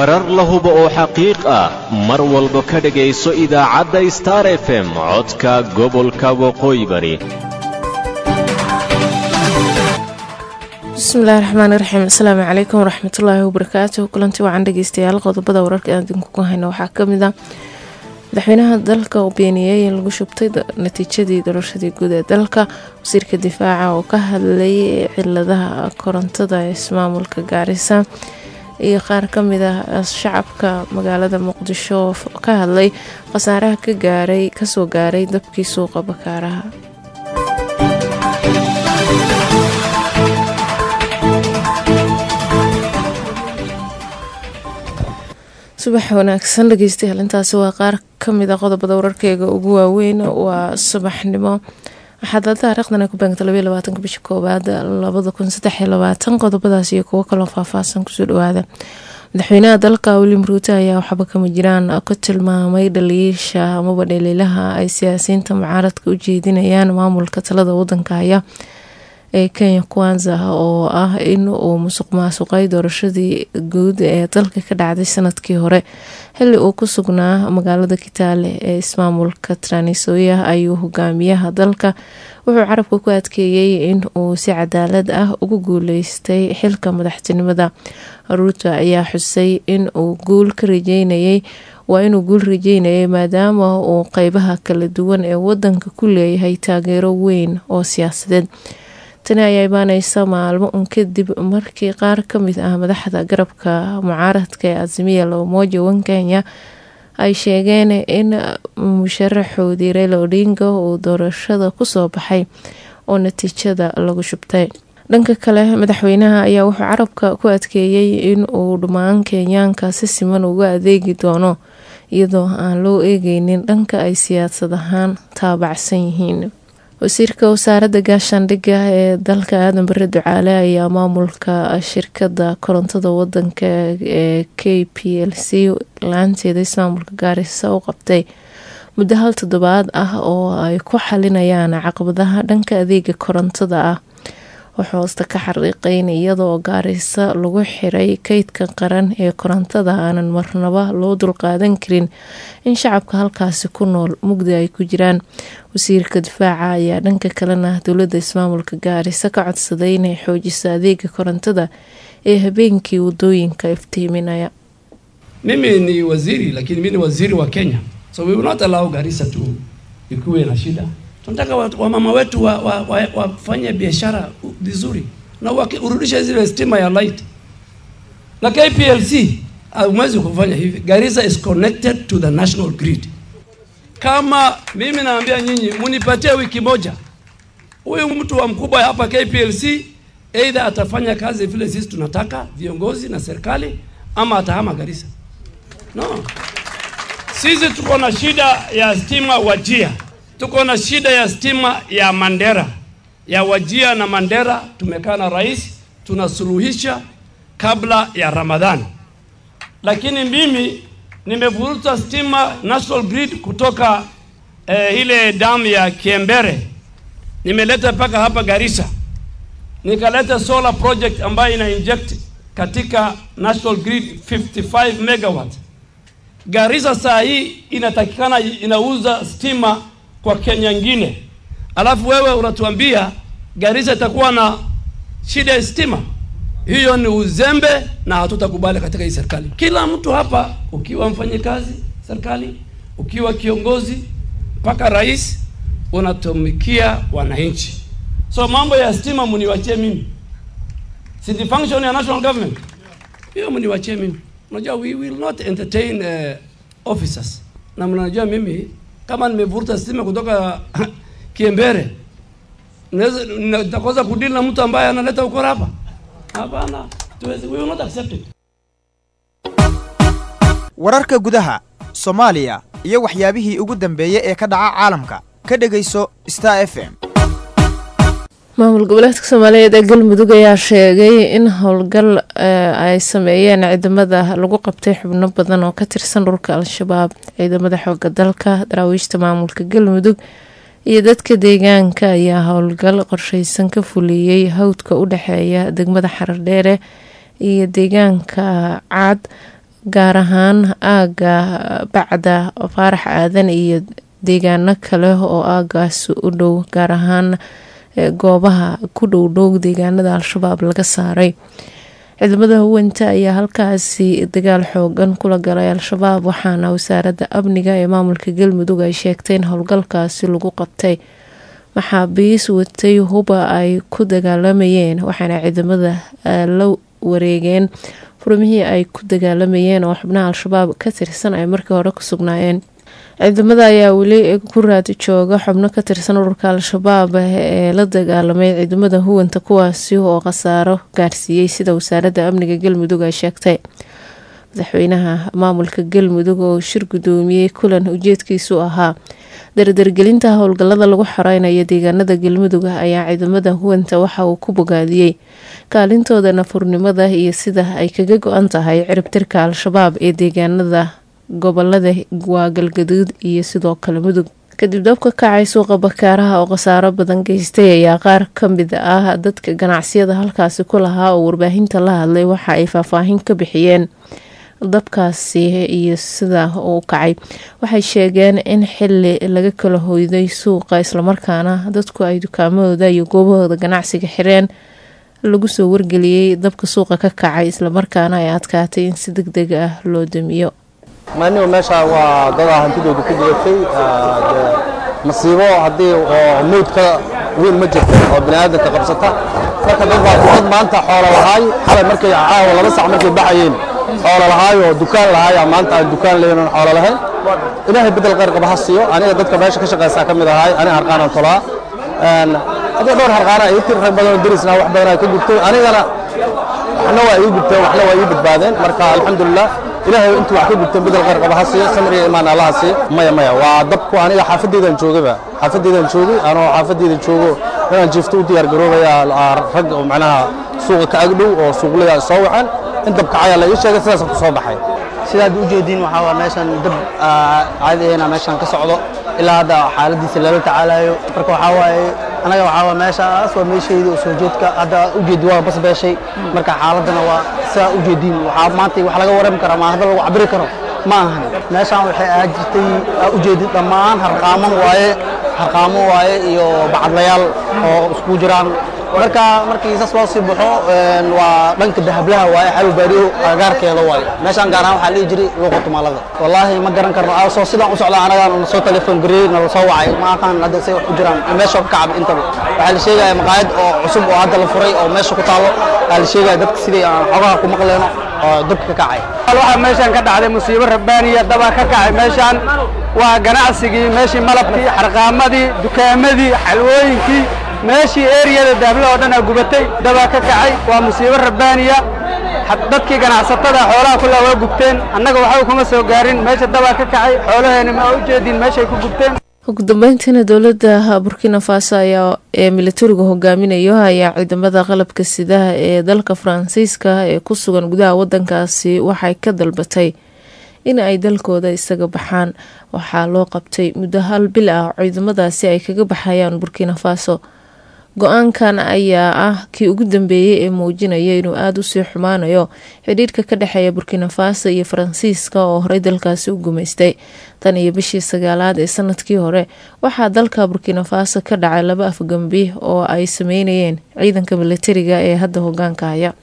warar la hubo oo xaqiiq ah mar walba ka dhegayso idaacadda star f m codka gobolka waqooyi bari bismillahi raxmaani raxiim asalaamu calaykum waraxmatullaahi wabarakaatuh kulanti wacan dhegeystayaal qodobada wararka aan idinkugu hayno waxaa kamid ah madaxweynaha dalka oo beeniyey in lagu shubtay natiijadii doorashadii guud ee dalka wasiirka difaaca oo ka hadlay ciladaha korontada ee ismaamulka gaarisa iyo qaar kamid ah shacabka magaalada muqdisho oo ka hadlay khasaaraha ka gaaray kasoo gaaray dabkii suuqa bakaaraha subax wanaagsan dhegeystayaal intaasi waa qaar kamid a qodobada wararkeega ugu waaweyn waa subaxnimo waxaad taariikhdan ku beegta labaiy labaatanka bisha koowaad labada kun saddexiyo labaatan qodobadaas iyo kuwo kaloo faahfaahsan kusoo dhawaada madaxweynaha dalka william ruuto ayaa waxba kama jiraan ka tilmaamay dhaliisha amaba dhaliilaha ay siyaasiyiinta mucaaradka u jeedinayaan maamulka talada wadanka haya ee kenya kwanza oo ah in uu musuq maasuqay doorashadii guud ee dalka ka dhacday sanadkii hore xili uu ku sugnaa magaalada kitaale ee ismaamulka tranisoya ayuu hogaamiyaha dalka wuxuu carabka ku adkeeyey in uu si cadaalad ah ugu guuleystay xilka madaxtinimada ruuto ayaa xusay in uu guul ka rajeynayay waa inuu guul rajeynayay maadaama uu qeybaha kala duwan ee wadanka ku leeyahay taageero weyn oo siyaasadeed tani ayaa imaaneysa maalmo un kadib markii qaar kamid ah madaxda garabka mucaaradka ee azimiya loomoja wan kenya ay sheegeen in musharaxoodii reyla odinga uu doorashada kusoo baxay oo natiijada lagu shubtay dhanka kale madaxweynaha ayaa wuxuu carabka ku adkeeyey in uu dhammaan kenyaanka si siman uga adeegi doono iyadoo aan loo eegeynin dhanka ay siyaasad ahaan taabacsan yihiin wasiirka wasaaradda gaashaandhigga ee dalka aadan bare ducaale ayaa maamulka shirkada korontada wadanka ee k p l c laanteeda ismaamulka gaarisa u qabtay muddo hal toddobaad ah oo ay ku xalinayaan caqabadaha dhanka adeega korontada ah wuxuu hoosta ka xariiqeyn iyadoo gaarisa lagu xiray keydka qaran ee korontada aanan marnaba loo dulqaadan karin in shacabka halkaasi ku nool mugdi ay ku jiraan wasiirka difaaca ayaa dhanka kalena dowladda ismaamulka gaarisa ka codsaday inay xoojiso adeega korontada ee habeenkii wadooyinka iftiiminaya mimi ni waziri lakini mi ni waziri wa kenya so we will not allow garissa to ikuwe na shida tunataka wamama wetu wafanye wa, wa, wa biashara vizuri na urudishe zile stima ya light na KPLC hamwezi kufanya hivi. Garissa is connected to the national grid. Kama mimi naambia nyinyi, munipatie wiki moja, huyu mtu wa mkubwa hapa KPLC either atafanya kazi vile sisi tunataka viongozi na serikali, ama atahama Garissa. No, sisi tuko na shida ya stima Wajia tuko na shida ya stima ya Mandera ya Wajia na Mandera. Tumekaa na rais tunasuluhisha kabla ya Ramadhani, lakini mimi nimevuruta stima national grid kutoka eh, ile damu ya Kiembere nimeleta mpaka hapa Garissa, nikaleta solar project ambayo ina inject katika national grid 55 megawatt. Garissa saa hii inatakikana inauza stima kwa Kenya ngine, alafu wewe unatuambia Garissa itakuwa na shida ya stima. Hiyo ni uzembe na hatutakubali katika hii serikali. Kila mtu hapa, ukiwa mfanyikazi serikali, ukiwa kiongozi, mpaka rais, unatumikia wananchi. So mambo ya stima muniwachie mimi, si the function ya national government, hiyo muniwachie mimi. Unajua, we will not entertain uh, officers, na mnajua mimi kama nimevuruta stima kutoka Kiembere, nitakosa kudili na mtu ambaye analeta ukora hapa? Hapana, we will not accept it. wararka gudaha soomaaliya iyo waxyaabihii ugu dambeeyey ee ka dhaca caalamka ka dhegayso star f m maamul goboleedka soomaaliyeed ee galmudug ayaa sheegay in howlgal ay sameeyeen ciidamada lagu qabtay xubno badan oo ka tirsan dhulka al-shabaab ciidamada xooga dalka daraawiishta maamulka galmudug iyo dadka deegaanka ayaa howlgal qorsheysan ka fuliyey hawdka u dhexeeya degmada xarardheere iyo deegaanka caad gaar ahaan aaga bacda faarax aadan iyo deegaano kale oo aagaas u dhow gaar ahaan goobaha ku dhowdhow deegaanada al-shabaab laga saaray ciidamada huwanta ayaa halkaasi dagaal xoogan kula galay al-shabaab waxaana wasaaradda amniga ee maamulka galmudug ay sheegtay in howlgalkaasi lagu qabtay maxaabiis watay huba ay ku dagaalamayeen waxaana ciidamada la wareegeen furmihii ay ku dagaalamayeen oo xubnaha al-shabaab ka tirsan ay markii hore ku sugnaayeen ciidamada ayaa weli ku raadi jooga xubno ka tirsan ururka al-shabaab ee la dagaalamay ciidamada huwanta kuwaasi oo khasaaro gaarsiiyey sida wasaaradda amniga galmudug ay sheegtay madaxweynaha maamulka galmudug oo shir gudoomiyey kulan ujeedkiisu ahaa dardargelinta howlgalada lagu xoreynayo deegaanada galmudug ayaa ciidamada huwanta waxa uu ku bogaadiyey kaalintooda nafurnimada iyo sida ay kaga go-an tahay ciribtirka al-shabaab ee deegaanada gobolada waa galgaduud iyo sidoo kale mudug kadib dabka kacay suuqa bakaaraha oo khasaaro badan geystay ayaa qaar ka mid ah dadka ganacsiyada halkaasi ku lahaa oo warbaahinta la hadlay waxa ay faahfaahin ka bixiyeen dabkaasi iyo sida uu kacay waxay sheegeen in xili laga kala hoyday suuqa islamarkaana dadku ay dukaamadooda iyo goobahooda ganacsiga xireen lagu soo wargeliyey dabka suuqa ka kacay islamarkaana ay adkaatay in si deg deg ah loo damiyo maanigu meesha waa dadaa hantidooda ku gudatay masiibo haddii oo mawdka weyn ma jirto oo bini aadamka qabsata marka dad baa dad maanta xoolo lahaay xalay markay caawa laba sac markay baxayeen xoolo lahaay oo dukaan lahaay maanta aan dukaan leyn oon xoolo lahayn ilaahay bedel qayr qaba ha siiyo aniga dadka meesha ka shaqaysaa ka mid ahaay aniga harqaanaan tolaa haddii dhowr harqaana ay tir rag badan oo derisna wax badan ay ka gubtay anigana waxna waa ii gubteen waxna waa ii badbaadeen marka alxamdulilah ilaahay intuu wax ka gubteen bedel qayr qaba ha siiyo samir iyo imaan allaha siiyo maya maya waa dabku aniga xaafadeydan joogaba xaafadeydan joogay anoo xaafadeyda joogo inaan jiifto u diyaar garoobaya rag oo macnaha suuqa ka agdhow oo suuqlaya soo wacan in dab kacaya la ii sheegay sidaas ku soo baxay sidaad u jeediin waxaa waa meeshan dab caadi ahna meeshan ka socdo ilaa hadda xaaladiisa lala tacaalayo marka waxaa waaye anaga waxaa waa meeshaas waa meeshayda oo soo jeedka hadda ujeedi waa bas beeshay marka xaaladana waa sidaa u jeediin waxaa maanta wax laga warami kara ma hadda lagu cabiri karo ma ahan meeshaan waxay ahaa jirtay ujeedin dhammaan harqaamo waaye harqaamo waaye iyo bacadlayaal oo isku jiraan marka markii saas loo sii baxo waa dhanka dahablaha waaye xalu baariyo agaarkeeda waaye meeshaan gaar ahaan waxaa dhihi jiray luuqa tumaalada wallaahi ma garan karno soo sidaan u socda anaga nala soo telefoon gareeyey nala soo wacay ma aqaan hadda say wax ku jiraan meesha ka kacab intaba waxaa la sheegaya maqaayad oo cusub oo hadda la furay oo meesha ku taalo waxaa la sheegaya dadka sidii aan xogaha ku maqleyno oo dabka ka kacay waxaa meeshaan ka dhacday musiibo rabbaaniya dabaa ka kacay meeshaan waa ganacsigii meeshii malabkii xarqaamadii dukaamadii xalwooyinkii meeshii eriyada daabla oo dhan aa gubatay dabaa ka kacay waa musiibo rabbaaniya dadkii ganacsatada xoolaha kullaa waa gubteen annaga waxba kuma soo gaarin meesha dabaa ka kacay xoolaheena ma u jeedin meeshay ku gubteen ugu dambeyntiina dowladda burkina faso ayaa ee militariga hogaaminayo ayaa ciidamada qalabka sidaha ee dalka faransiiska ee ku sugan gudaha wadankaasi waxay ka dalbatay in ay dalkooda isaga baxaan waxaa loo qabtay muddo hal bil ah ciidamadaasi ay kaga baxayaan burkina faso go-aankan ayaa ah kii ugu dambeeyey ee muujinaya inuu aada usii xumaanayo xidhiirka ka dhexeeya burkina faso iyo faransiiska oo horey dalkaasi u gumaystay tan iyo bishii sagaalaad ee sanadkii hore waxaa dalka burkina faso ka dhacay laba afgambi oo ay sameynayeen ciidanka militariga ee hadda hogaanka haya